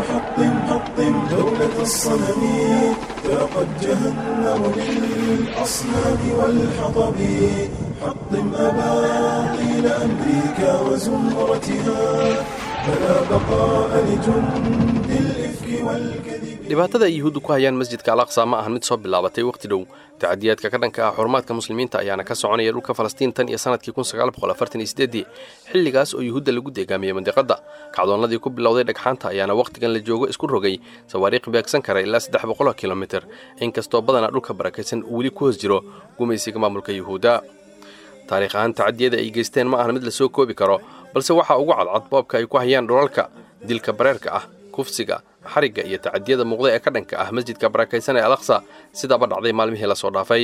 حطم حطم دولة الصنم ذاقت جهنم للأصنام والحطب حطم أباطيل أمريكا وزمرتها فلا بقاء لجند الإفك والكذب dhibaatada ay yuhuuddu ku hayaan masjidka al aqsa ma ahan mid soo bilaabatay wakhti dhow tacadiyaadka ka dhanka ah xurumaadka muslimiinta ayaana ka soconaya dhulka falastiin tan iyo sanadkii xilligaas oo yuhuudda lagu deegaamiyey mandiqadda kacdoonnadii ku bilowday dhagxaanta ayaana wakhtigan la joogo isku rogay sawaariikh beegsan kara ilaa saddex boqoloo kilomitir inkastoo badanaa dhulka barakaysan uu weli ku hoos jiro gumaysiga maamulka yuhuudda taariikh ahaan tacadiyada ay geysteen ma ahan mid la soo koobi karo balse waxaa ugu cadcad boobka ay ku hayaan dhulalka dilka bareerka ah kufsiga xarigga iyo tacadiyada muuqda ee ka dhanka ah masjidka barakaysan ee alaqsa sidaaba dhacday maalmihii lasoo dhaafay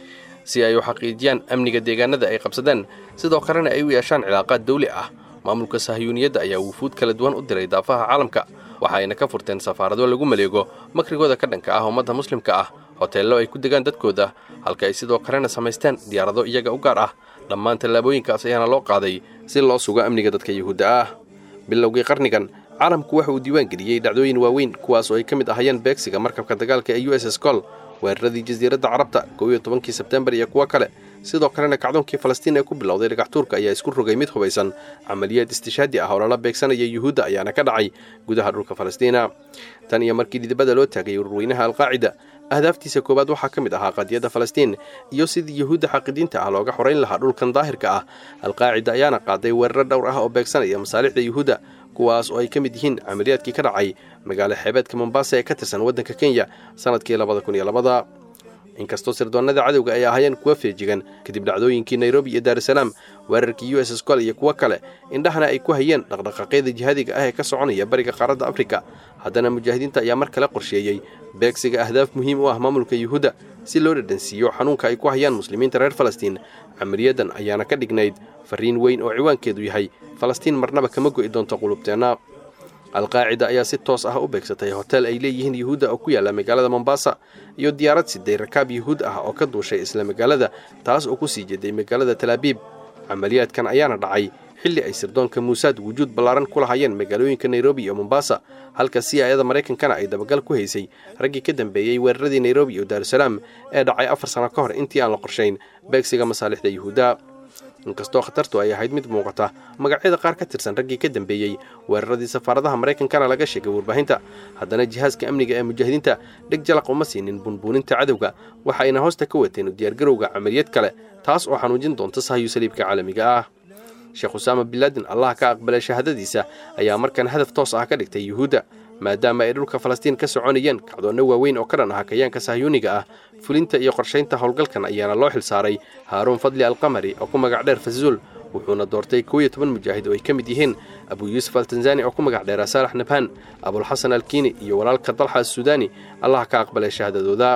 si ay u xaqiijiyaan amniga deegaanada ay qabsadeen sidoo kalena ay u yeeshaan cilaaqaad dawli ah maamulka sahiyuuniyadda ayaa wufuud kala duwan u diray daafaha caalamka waxa ayna ka furteen safaarado lagu maleego makrigooda ka dhanka ah ummadda muslimka ah hoteello ay ku degaan dadkooda halka ay sidoo kalena samaysteen diyaarado iyaga u gaar ah dhammaan tallaabooyinkaas ayaana loo qaaday si loo sugo amniga dadka yuhuudda ah bilowgii qarnigan caalamku waxa uu diiwaan geliyey dhacdooyin waaweyn kuwaas oo ay ka mid ahayeen beegsiga markabka dagaalka ee u s s col weeraradii jasiiradda carabta kow iyo tobankii sebtembar iyo kuwo kale sidoo kalena kacdoonkii falastiin ee ku bilowday dhagaxtuurka ayaa isku rogay mid hubaysan camaliyaad istishaadi ah oo lala beegsanaya yuhuudda ayaana ka dhacay gudaha dhulka falastiina tan iyo markii dhidibada loo taagay warweynaha alqaacida ahdaaftiisa koowaad waxaa ka mid ahaa qadiyadda falastiin iyo sidii yuhuudda xaqidiinta ah looga xorayn lahaa dhulkan daahirka ah alqaacida ayaana qaaday weeraro dhowr ah oo beegsanaya masaalixda yuhuudda kuwaas oo ay ka mid yihiin camaliyaadkii ka dhacay magaalo xeebeedka mombasa ee ka tirsan waddanka kenya sannadkii labada kun iyo labada inkastoo sirdoonnada cadowga ay ahaayeen kuwa feejigan kadib dhacdooyinkii nairobi iyo daarusalaam weerarkii u s s col iyo kuwo kale indhahana ay ku hayeen dhaqdhaqaaqyada jihaadiga ah ee ka soconaya bariga qaaradda afrika haddana mujaahidiinta ayaa mar kale qorsheeyey beegsiga ahdaaf muhiim u ah maamulka yuhuudda si loo dhadhansiiyo xanuunka ay ku hayaan muslimiinta reer falastiin camaliyadan ayaana ka dhignayd farriin weyn oo ciwaankeedu yahay falastiin marnaba kama go'i doonto qulubteenna alqaacida ayaa si toos ah u beegsatay hotel ay leeyihiin yuhuudda oo ku yaalla magaalada mombasa iyo diyaarad siday rakaab yuhuud ah oo ka duushay isla magaalada taas oo ku sii jeeday magaalada talaabiib camaliyaadkan ayaana dhacay xilli ay sirdoonka muusaad wujuud ballaaran ku lahaayeen magaalooyinka nairobi iyo mombasa halka si ayada maraykankana ay dabagal ku haysay raggii ka dambeeyey weeraradii nairobi iyo daarusalaam ee dhacay afar sano ka hor intii aan la qorshayn beegsiga masaalixda yuhuudda inkastoo khatartu ay ahayd mid muuqata magacyada qaar ka tirsan raggii ka dambeeyey weeraradii safaaradaha maraykankana laga sheegay warbaahinta haddana jihaaska amniga ee mujaahidiinta dheg jalaq uma siinin bunbuuninta cadowga waxa ayna hoosta ka wateen diyaargarowga camaliyad kale taas oo xanuujin doonta sahyu saliibka caalamiga ah sheekh usaama bilaadin allah ka aqbalay shahaadadiisa ayaa markan hadaf toos ah ka dhigtay yuhuudda maadaama ay dhulka falastiin ka soconayeen kacdoonno waaweyn oo ka dhan ah kayaanka sahyuuniga ah fulinta iyo qorshaynta howlgalkan ayaana loo xil saaray haaruun fadli alqamari oo ku magac dheer fazuul wuxuuna doortay kow iyo toban mujaahid oo ay ka mid yihiin abuu yuusuf altanzani oo ku magac dheera saalax nabhaan abulxasan alkiini iyo walaalka dalxa assudaani allah ka aqbalay shahaadadooda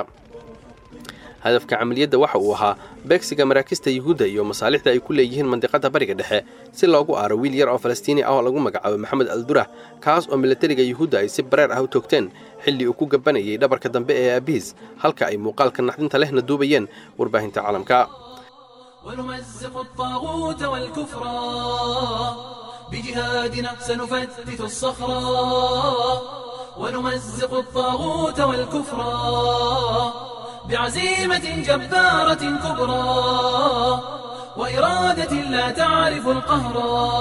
hadafka camaliyadda waxa uu ahaa beegsiga maraakista yuhuudda iyo masaalixda ay ku leeyihiin mandiqadda bariga dhexe si loogu aaro wiil yar oo falastiini ah oo lagu magacaabo maxamed aldurah kaas oo milatariga yuhuudda ay si bareer ah u toogteen xilli uu ku gabanayay dhabarka dambe ee aabihiis halka ay muuqaalka naxdinta lehna duubayeen warbaahinta caalamka ونمزق الطاغوت والكفرا بجهادنا سنفتت الصخرا ونمزق الطاغوت والكفرا بعزيمة جبارة كبرى وإرادة لا تعرف القهر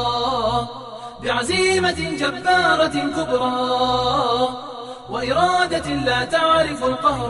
بعزيمة جبارة كبرى وإرادة لا تعرف القهر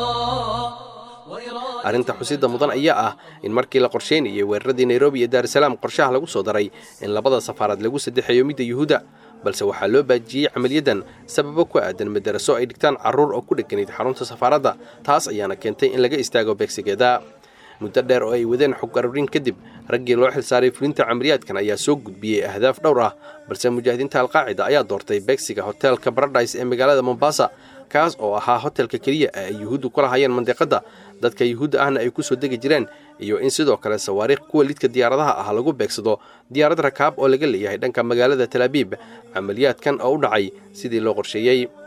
arrinta xusidda mudan ayaa ah in markii la qorshaynayay weeraradii nairobi iyo daarusalaam qorshaha lagu soo daray in labada safaarad lagu saddexeeyo midda yuhuudda balse waxaa loo baajiyey camaliyaddan sababo ku aadan madaraso ay dhigtaan carruur oo ku dheganayd xarunta safaaradda taas ayaana keentay in laga istaago beegsigeeda muddo dheer oo ay wadeen xog aruurin kadib raggii loo xilsaaray fulinta camaliyaadkan ayaa soo gudbiyey ahdaaf dhowr ah balse mujaahidiinta alqaacida ayaa doortay beegsiga hoteelka baradhais ee magaalada mombasa kaas oo ahaa hotelka keliya ee ay yuhuuddu ku lahaayeen mandiqadda dadka yuhuudda ahna ay ku soo degi jireen iyo in sidoo kale sawaariikh kuwa lidka diyaaradaha ah lagu beegsado diyaarad rakaab oo laga leeyahay dhanka magaalada talaabiib camaliyaadkan oo u dhacay sidii loo qorsheeyey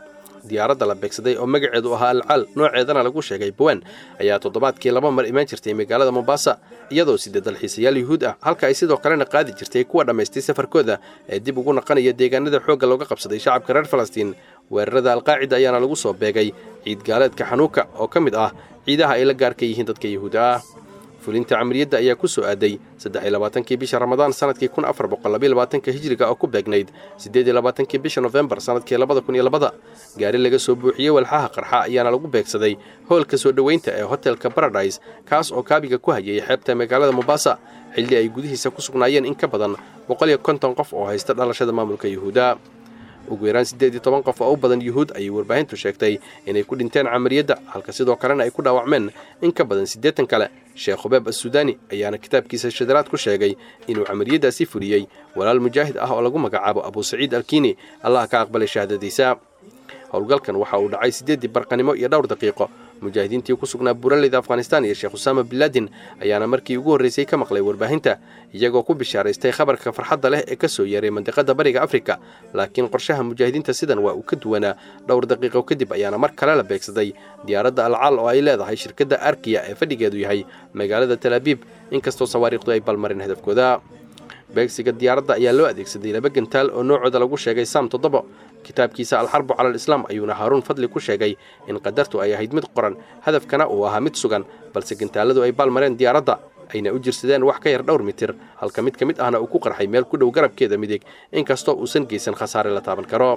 diyaaradda la beegsaday oo magaceedu ahaa alcaal nooceedana lagu sheegay bawan ayaa toddobaadkii laba mar imaan jirtay magaalada mombasa iyadoo sidee dalxiisayaal yuhuud ah halka ay sidoo kalena qaadi jirtay kuwa dhammaystay safarkooda ee dib ugu naqanaya deegaanada xoogga looga qabsaday shacabka reer falastiin weerarada alqaacida ayaana lagu soo beegay ciid gaaleedka xanuuka oo ka mid ah ciidaha ay la gaarka yihiin dadka yuhuudda ah fulinta camaliyadda ayaa ku soo aaday saddex-iyo labaatankii bisha ramadaan sanadkii kun afar boqol labayo labaatanka hijriga oo ku beegnayd siddeed iyo labaatankii bisha nofembar sanadkii labada kun iyo labada gaari laga soo buuxiyey walxaha qarxa ayaana lagu beegsaday hoolka soo dhoweynta ee hotelka baradise kaas oo kaabiga ku hayay xeebta magaalada mombasa xilli ay gudihiisa ku sugnaayeen in ka badan boqol iyo konton qof oo haysta dhalashada maamulka yuhuudda ugu yaraan siddeed iyo toban qof oo u badan yuhuud ayay warbaahintu sheegtay inay ku dhinteen camaliyadda halka sidoo kalena ay ku dhaawacmeen in ka badan siddeetan kale sheekh hubeeb assuudaani ayaana kitaabkiisa shadaraad ku sheegay inuu camaliyaddaasi fuliyey walaal mujaahid ah oo lagu magacaabo abuu saciid alkiini allaha ka aqbalay shahaadadiisa howlgalkan waxa uu dhacay siddeeddii barqanimo iyo dhowr daqiiqo mujaahidiintii ku sugnaa buuraleyda afghanistan iyo sheekh usaama binlaadin ayaana markii ugu horraysay ka maqlay warbaahinta iyagoo ku bishaaraystay khabarka farxadda leh ee ka soo yeeray mandiqadda bariga afrika laakiin qorshaha mujaahidiinta sidan waa uu ka duwanaa dhowr daqiiqo kadib ayaana mar kale la beegsaday diyaaradda alcaal oo ay leedahay shirkadda arkiya ee fadhigeedu yahay magaalada talaabiib inkastoo sawaariikhdu ay balmarin hadafkooda beegsiga diyaaradda ayaa loo adeegsaday laba gantaal oo noocooda lagu sheegay saam toddobo kitaabkiisa alxarbu cala alislaam ayuuna haaruun fadli ku sheegay in qadartu ay ahayd mid qoran hadafkana uu ahaa mid sugan balse gantaaladu ay baalmareen diyaaradda ayna u jirsadeen wax ka yar dhowr mitir halka mid ka mid ahna uu ku qarxay meel ku dhow garabkeeda midig inkastoo uusan geysan khasaare la taaban karo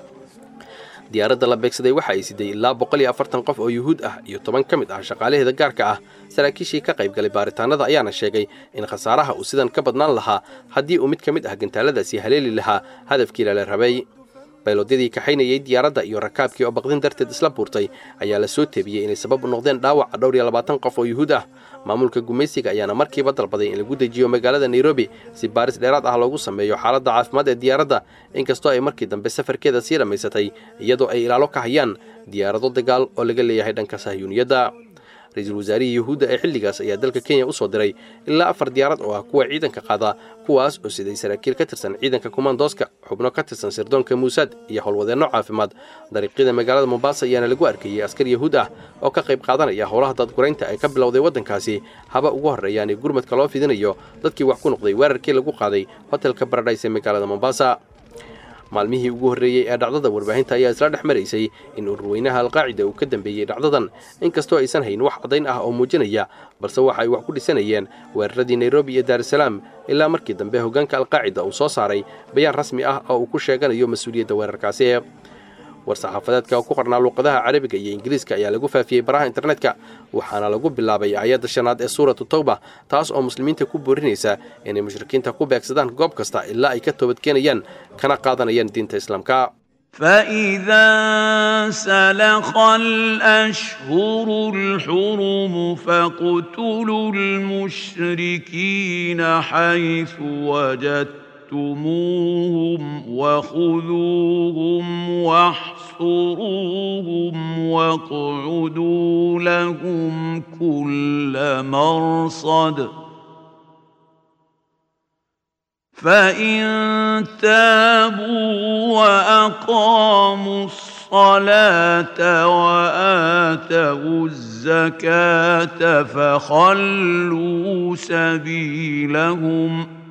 diyaaradda la beegsaday waxa ay siday ilaa boqol iyo afartan qof oo yuhuud ah iyo toban ka mid ah shaqaalaheeda gaarka ah saraakiishii ka qayb galay baaritaanada ayaana sheegay in khasaaraha uu sidan ka badnaan lahaa haddii uu mid ka mid ah gantaaladaasi haleeli lahaa hadafkii lala rabay baylodyadii kaxaynayay diyaaradda iyo rakaabkii oo baqdin darteed isla buurtay ayaa la soo teebiyey inay sabab u noqdeen dhaawaca dhowr iyo labaatan qof oo yuhuud ah maamulka gumaysiga ayaana markiiba dalbaday in lagu dejiyo magaalada nairobi si baaris dheeraad ah loogu sameeyo xaaladda caafimaad ee diyaaradda inkastoo ay markii dambe safarkeeda sii dhammaysatay iyadoo ay ilaalo ka hayaan diyaarado dagaal oo laga leeyahay dhanka sahyuuniyadda ra-iisul wasaarihii yuhuudda ee xilligaas ayaa dalka kenya u soo diray ilaa afar diyaarad oo ah kuwa ciidanka qaada kuwaas oo siday saraakiil ka tirsan ciidanka kumaandooska xubno ka tirsan sirdoonka muusaad iyo howlwadeenno caafimaad dariiqyada magaalada mombasa ayaana lagu arkayey askar yahuud ah oo ka qayb qaadanaya howlaha dadguraynta ee ka bilowday waddankaasi haba ugu horreeyaani gurmadka loo fidinayo dadkii wax ku noqday weerarkii lagu qaaday hotelka baradhays ee magaalada mombasa maalmihii ugu horreeyey ee dhacdada warbaahinta ayaa isla dhex maraysay in ururweynaha alqaacida uu ka dambeeyey dhacdadan inkastoo aysan hayn wax caddayn ah oo muujinaya balse waxa ay wax ku dhisanayeen weeraradii nairobi iyo daarusalaam ilaa markii dambe hoggaanka alqaacida uu soo saaray bayaan rasmi ah oo uu ku sheeganayo mas-uuliyadda weerarkaasi war-saxaafadeedka ku qarnaa luuqadaha carabiga iyo ingiriiska ayaa lagu faafiyey baraha internetka waxaana lagu bilaabay aayadda shanaad ee suuratu tawba taas oo muslimiinta ku boorinaysa inay mushrikiinta ku beegsadaan goob kasta ilaa ay ka toobadkeenayaan kana qaadanayaan diinta islaamka فإذا سلخ الأشهر الحرم فاقتلوا المشركين حيث وجدتموهم وخذوهم واحصروهم واقعدوا لهم كل مرصد فإن تابوا وأقاموا الصلاة وآتوا الزكاة فخلوا سبيلهم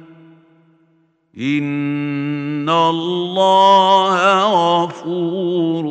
إن الله غفور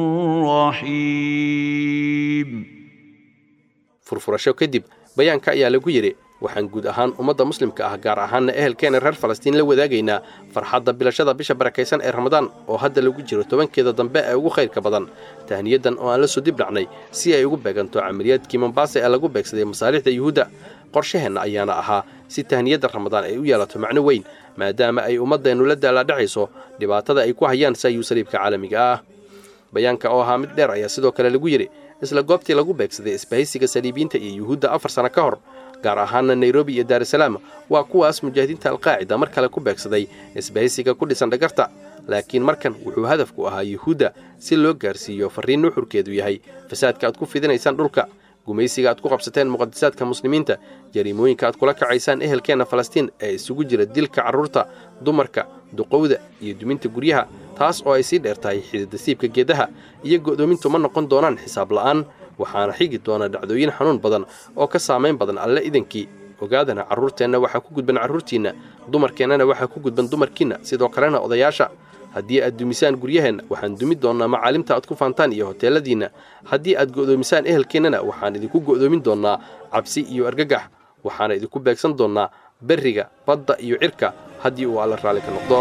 رحيم furfurasho kadib bayaanka ayaa lagu yidhi waxaan guud ahaan ummadda muslimka ah gaar ahaanna ehelkeena reer falastiin la wadaagaynaa farxadda bilashada bisha barakaysan ee ramadaan oo hadda lagu jiro tobankeeda dambe ee ugu khayrka badan tahniyadan oo aan la soo dib dhacnay si ay ugu beeganto camaliyaadkii mombaasa ee lagu beegsaday masaalixda yuhuudda qorshaheenna ayaana ahaa si tahniyadda ramadaan ay u yeelato macno weyn maadaama ay ummaddeennu la daalaadhacayso dhibaatada ay ku hayaan saayuu saliibka caalamiga ah bayaanka oo ahaa mid dheer ayaa sidoo kale lagu yidhi isla goobtii lagu beegsaday isbahaysiga saliibiyiinta iyo yuhuudda afar sano ka hor gaar ahaana nairobi iyo daarusalaam waa kuwaas mujaahidiinta alqaacida mar kale ku beegsaday isbahaysiga ku dhisan dhagarta laakiin markan wuxuu hadafku ahaa yuhuudda si loo gaarsiiyo farriin nuxurkeedu yahay fasaadka aad ku fidinaysaan dhulka gumaysiga aad ku qabsateen muqadisaadka muslimiinta jariimooyinka aad kula kacaysaan ehelkeenna falastiin ee isugu jira dilka carruurta dumarka duqowda iyo duminta guryaha taas oo ay sii dheer tahay xididasiibka geedaha iyo go'doomintu ma noqon doonaan xisaab la'aan waxaana xigi doona dhacdooyin xanuun badan oo ka saamayn badan alle idankii ogaadana carruurteenna waxaa ku gudban carruurtiinna dumarkeennana waxaa ku gudban dumarkiinna sidoo kalena odayaasha haddii aad dumisaan guryaheenna waxaan dumi doonnaa macaalimta aad ku faantaan iyo hoteelladiinna haddii aad go'doomisaan ehelkeennana waxaan idinku go'doomin doonnaa cabsi iyo argagax waxaana idinku beegsan doonnaa berriga badda iyo cirka haddii uu alla raalli ka noqdo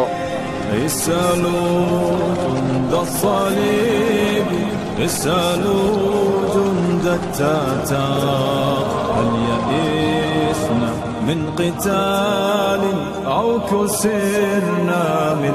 اسألوا جند الصليب اسألوا جند التتار هل يئسنا من قتال أو كسرنا من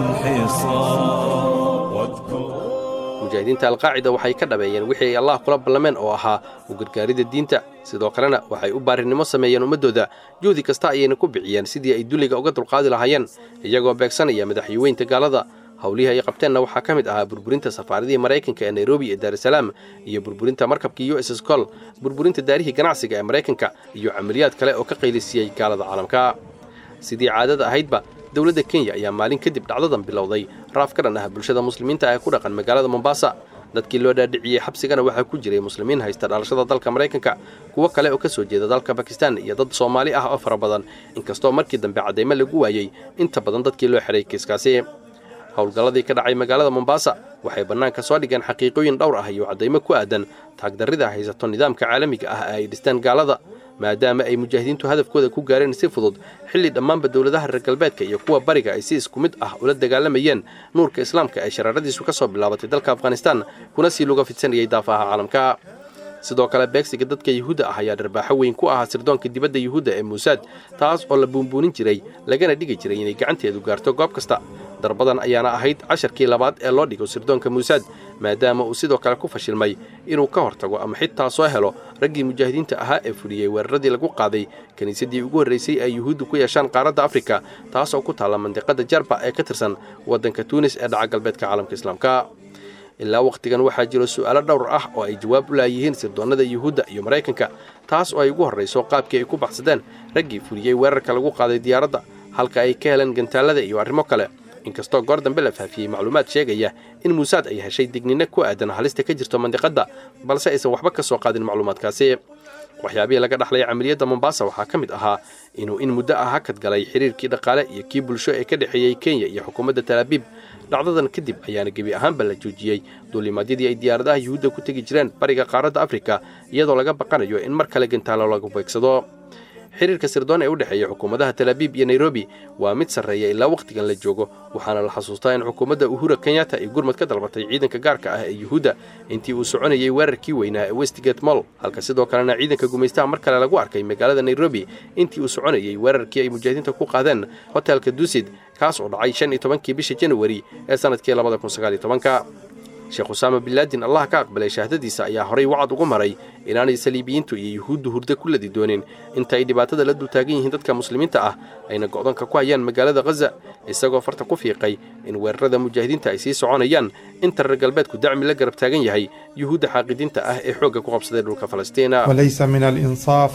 حصار واذكروا mujaahidiinta alqaacida waxay ka dhabeeyeen wixii ay allah kula ballameen oo ahaa u gargaaridda diinta sidoo kalena waxay u baarinimo sameeyeen ummaddooda juhdi kasta ayayna ku bixiyeen sidii ay dulliga uga dulqaadi lahaayeen iyagoo beegsanaya madaxweynta gaalada howlihii ay qabteenna waxaa ka mid ahaa burburinta safaaradihii maraykanka ee nairobi iyo daarusalaam iyo burburinta markabkii u s s col burburinta daarihii ganacsiga ee maraykanka iyo camaliyaad kale oo ka qaylisiiyey gaalada caalamka sidii caadada ahaydba dowladda kenya ayaa maalin kadib dhacdadan bilowday raaf ka dhan ah bulshada muslimiinta ee ku dhaqan magaalada mombasa dadkii loo dhaadhiciyey xabsigana waxaa ku jiray muslimiin haysta dhalashada dalka maraykanka kuwo kale oo ka soo jeeda dalka bakistan iyo dad soomaali ah oo fara badan inkastoo markii dambe caddaymo lagu waayey inta badan dadkii loo xidhay kiiskaasi howlgalladii ka dhacay magaalada mombasa waxay bannaanka soo dhigeen xaqiiqooyin dhowr ah iyo caddaymo ku aadan taagdarrida haysato nidaamka caalamiga ah ee ay dhisteen gaalada maadaama ay mujaahidiintu hadafkooda ku gaareen si fudud xilli dhammaanba dowladaha reer galbeedka iyo kuwa bariga ay si isku mid ah ula dagaalamayeen nuurka islaamka ee shareeradiisu ka soo bilaabatay dalka afghanistan kuna sii luga fidsanayay daafaha caalamka sidoo kale beegsiga dadka yuhuudda ah ayaa dharbaaxo weyn ku ahaa sirdoonka dibadda yuhuudda ee muusaad taas oo la buunbuunin jiray lagana dhigi jiray inay gacanteedu gaarto goob kasta darbadan ayaana ahayd casharkii labaad ee loo dhigo sirdoonka muusaad maadaama uu sidoo kale ku fashilmay inuu ka hortago ama xitaa soo helo raggii mujaahidiinta ahaa ee fuliyey weeraradii lagu qaaday kiniisaddii ugu horraysay ay yuhuuddu ku yeeshaan qaaradda afrika taas oo ku taalla mandiqadda jarba ee ka tirsan waddanka tuunis ee dhaca galbeedka caalamka islaamka ilaa wakhtigan waxaa jiro su'aalo dhowr ah oo ay jawaab u laayihiin sirdoonnada yuhuudda iyo maraykanka taas oo ay ugu horrayso qaabkii ay ku baxsadeen raggii fuliyey weerarka lagu qaaday diyaaradda halka ay ka heleen gantaallada iyo arrimo kale inkastoo goor dambe la faafiyey macluumaad sheegaya in muusaad ay heshay digninno ku aadan halista ka jirto mandiqadda balse aysan waxba ka soo qaadin macluumaadkaasi waxyaabihii laga dhaxlay camaliyadda mombasa waxaa ka mid ahaa inuu in muddo ah hakad galay xiriirkii dhaqaale iyo kii bulsho ee ka dhexeeyey kenya iyo xukuumadda talaabiib dhacdadan kadib ayaana gebi ahaanba la joojiyey duulimaadyadii ay diyaaradaha yuhuudda ku tegi jireen bariga qaaradda afrika iyadoo laga baqanayo in mar kale gantaalo lagu beegsado xiriirka sirdoon ee u dhexeeya xukuumadaha talaabiib iyo nairobi waa mid sarreeya ilaa wakhtigan la joogo waxaana la xasuustaa in xukuumadda uhura kenyatta ay gurmad ka dalbatay ciidanka gaarka ah ee yuhuudda intii uu soconayey weerarkii weynaa ee westgate moll halka sidoo kalena ciidanka gumaystaha mar kale lagu arkay magaalada nairobi intii uu soconayey weerarkii ay mujaahidiinta ku qaadeen hotelka dusid kaas oo dhacay shan iyo tobankii bisha januari ee sannadkii labada kun sagaal iyo tobanka sheekh usaama binlaadin allah ka aqbalay shahaadadiisa ayaa horay wacad ugu maray inaanay saliibiyiintu iyo yuhuuddu hurdo ku ladi doonin inta ay dhibaatada la dultaagan yihiin dadka muslimiinta ah ayna go'doonka ku hayaan magaalada khaza isagoo farta ku fiiqay in weerarada mujaahidiinta ay sii soconayaan inta reer galbeedku dacmi la garab taagan yahay yuhuudda xaaqidiinta ah ee xoogga ku qabsaday dhulka falastiina وليس من الإنصاف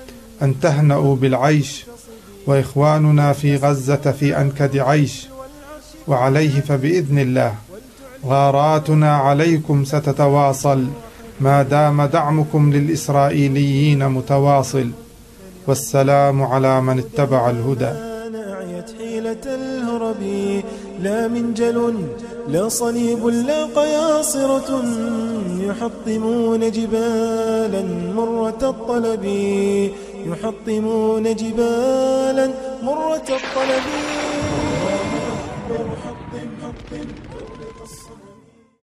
أن تهنأوا بالعيش وإخواننا في غزة في أنكد عيش وعليه فبإذن الله غاراتنا عليكم ستتواصل ما دام دعمكم للإسرائيليين متواصل والسلام على من اتبع الهدى ناعيت حيلة الهرب لا منجل لا صليب لا قياصرة يحطمون جبالا مرة الطلب يحطمون جبالا مرة الطلب